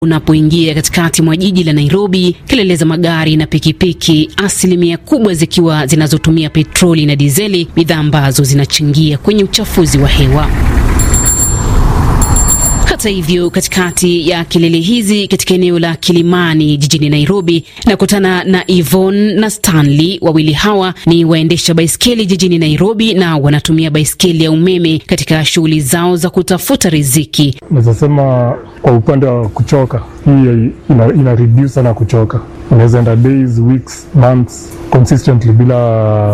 Unapoingia katikati mwa jiji la Nairobi, kelele za magari na pikipiki, asilimia kubwa zikiwa zinazotumia petroli na dizeli, bidhaa ambazo zinachangia kwenye uchafuzi wa hewa. Hata hivyo, katikati ya kelele hizi, katika eneo la Kilimani jijini Nairobi, nakutana na Yvonne na Stanley. Wawili hawa ni waendesha baiskeli jijini Nairobi na wanatumia baiskeli ya umeme katika shughuli zao za kutafuta riziki. Naweza sema kwa upande wa kuchoka, hii ina, ina reduce sana kuchoka. Unaweza enda days, weeks, months consistently bila